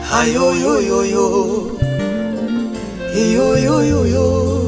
Hayoyoyoyo. Hiyoyoyoyo.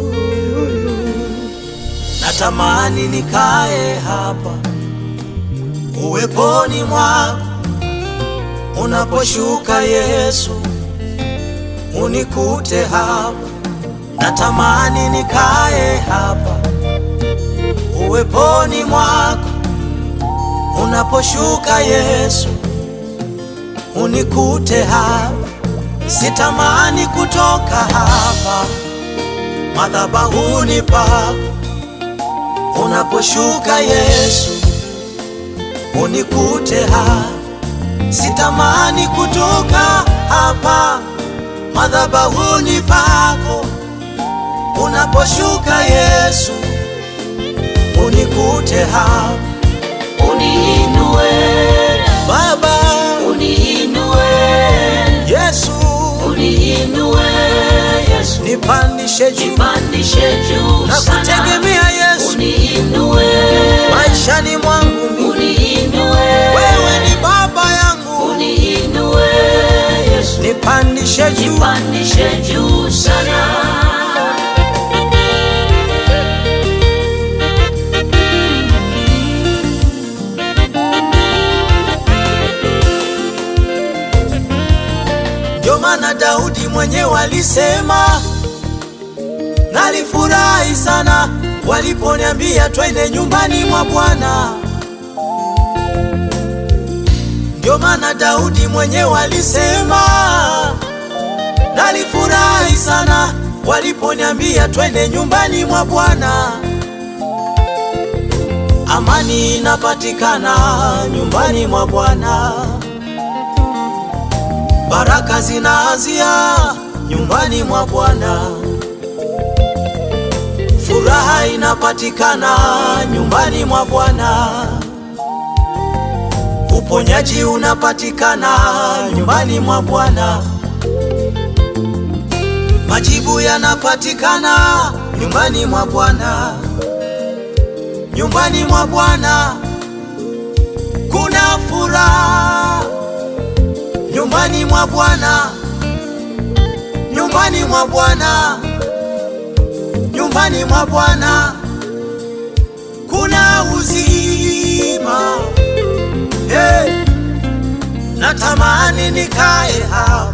Natamani nikae hapa uweponi mwako unaposhuka Yesu, unikute hapa. Natamani nikae hapa uweponi mwako unaposhuka Yesu, unikute hapa. Sitamani kutoka hapa madhabahuni pako unaposhuka Yesu, unikute hapa. Sitamani kutoka hapa madhabahuni pako unaposhuka Yesu, unikute hapa. Uniinue Baba uniinue Yesu, uniinue Yesu nipandishe juu nipandishe juu na sana kutegemea Yesu uniinue maishani mwangu mimi. uniinue Wewe ni baba yangu, uniinue Yesu nipandishe juu nipandishe juu sana Ndio maana Daudi mwenyewe alisema, nalifurahi sana waliponiambia twende nyumbani mwa Bwana. Ndio maana Daudi mwenyewe alisema, nalifurahi sana waliponiambia twende nyumbani mwa Bwana. Amani inapatikana nyumbani mwa Bwana. Baraka zinaanzia nyumbani mwa Bwana. Furaha inapatikana nyumbani mwa Bwana. Uponyaji unapatikana nyumbani mwa Bwana. Majibu yanapatikana nyumbani mwa Bwana. Nyumbani mwa Bwana kuna furaha nyumbani mwa Bwana, nyumbani mwa Bwana, nyumbani mwa Bwana kuna uzima. Hey, natamani nikae hapa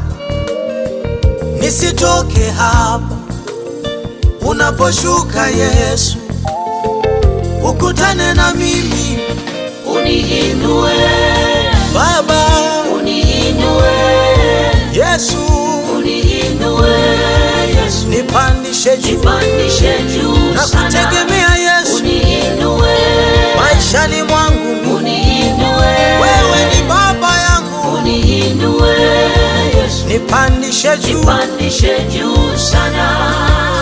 nisitoke hapa unaposhuka Yesu, ukutane na mimi uniinue Baba uniinue Yesu, uniinue Yesu nipandishe juu nipandishe juu na sana kutegemea Yesu uniinue maishani mwangu mimi. uniinue Wewe ni baba yangu, uniinue Yesu nipandishe juu nipandishe juu sana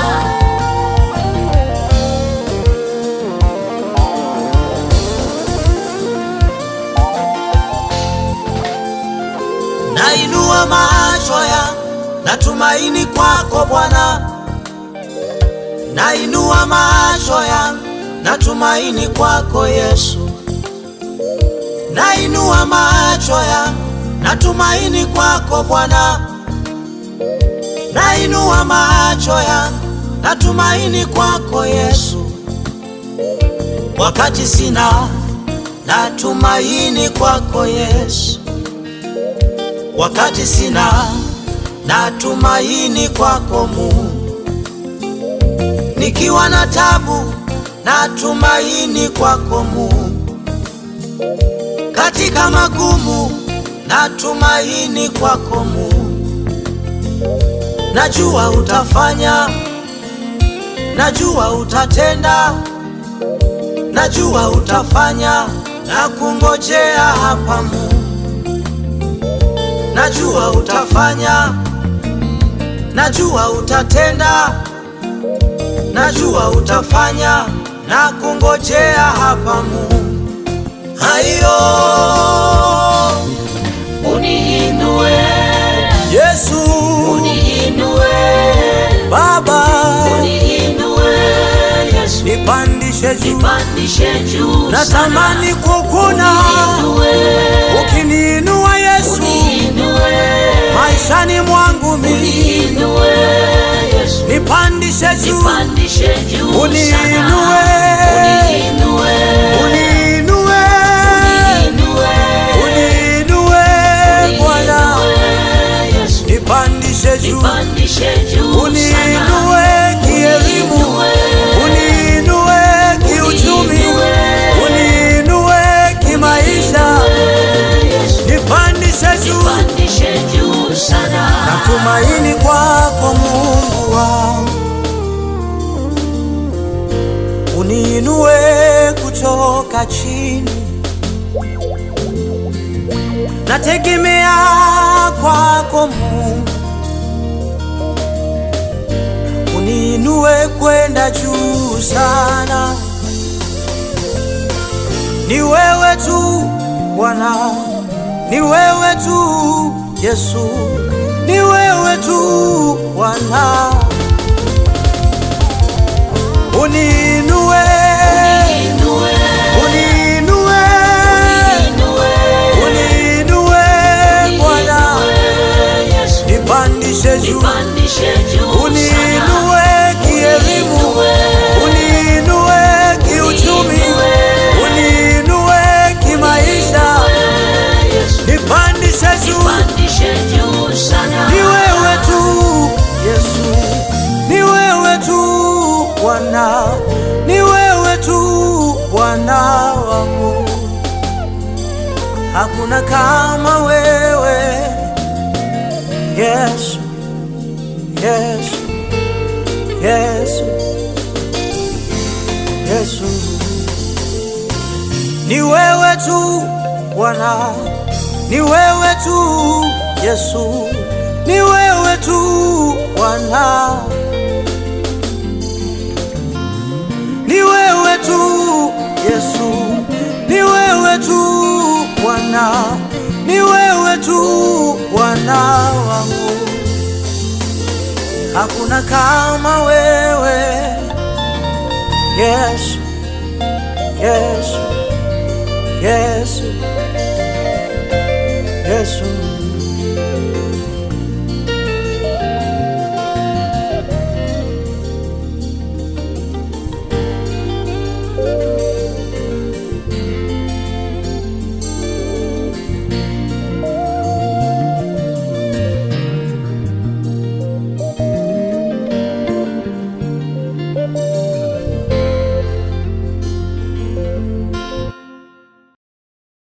nainua macho ya natumaini kwako Bwana, nainua macho ya natumaini kwako Yesu, nainua macho ya natumaini kwako Bwana, nainua macho ya natumaini kwako Yesu, wakati sina natumaini kwako Yesu wakati sina natumaini kwako Mungu, nikiwa na tabu natumaini kwako Mungu, katika magumu natumaini kwako Mungu. Najua utafanya, najua utatenda, najua utafanya na kungojea hapa Mungu najua utafanya, najua utatenda, najua utafanya na kungojea hapa Mungu. Hayo uniinue Yesu uniinue Baba, uniinue Yesu nipandishe juu, nipandishe juu natamani kukuna uniinue ukiniinua Yesu uniinue maisha nipandishe juu, nipandishe juu sana. Uniinue. Uniinue. uniinue, Uniinue. uniinue Bwana, Uniinue, Yesu. nipandishe juu, Nipandishe juu sana. uniinue kielimu, uniinue kiuchumi, uniinue kimaisha, Yesu. nipandishe juu. Nipandishe juu sana. Natumaini kwako Mungu wangu, uniinue kutoka chini. Nategemea kwako Mungu, uniinue kwenda juu sana. Ni wewe tu Bwana, ni wewe tu Yesu, ni wewe tu Bwana, uniinue, Uniinue. uniinue, Uniinue. uniinue Bwana, Uniinue, Yesu. nipandishe juu, Nipandishe juu sana. uniinue kielimu, uniinue kiuchumi, uniinue kimaisha, Yesu. nipandishe juu. Nipandishe juu sana. Ni wewe tu Yesu, ni wewe tu Bwana, ni wewe tu Bwana wangu, hakuna kama wewe Yesu, Yesu, Yesu, Yesu, ni wewe tu Bwana, ni wewe tu Yesu, ni wewe tu Bwana, ni wewe tu Yesu, ni wewe tu Bwana, ni wewe tu Bwana wangu, hakuna kama wewe Yesu, Yesu, Yesu, Yesu.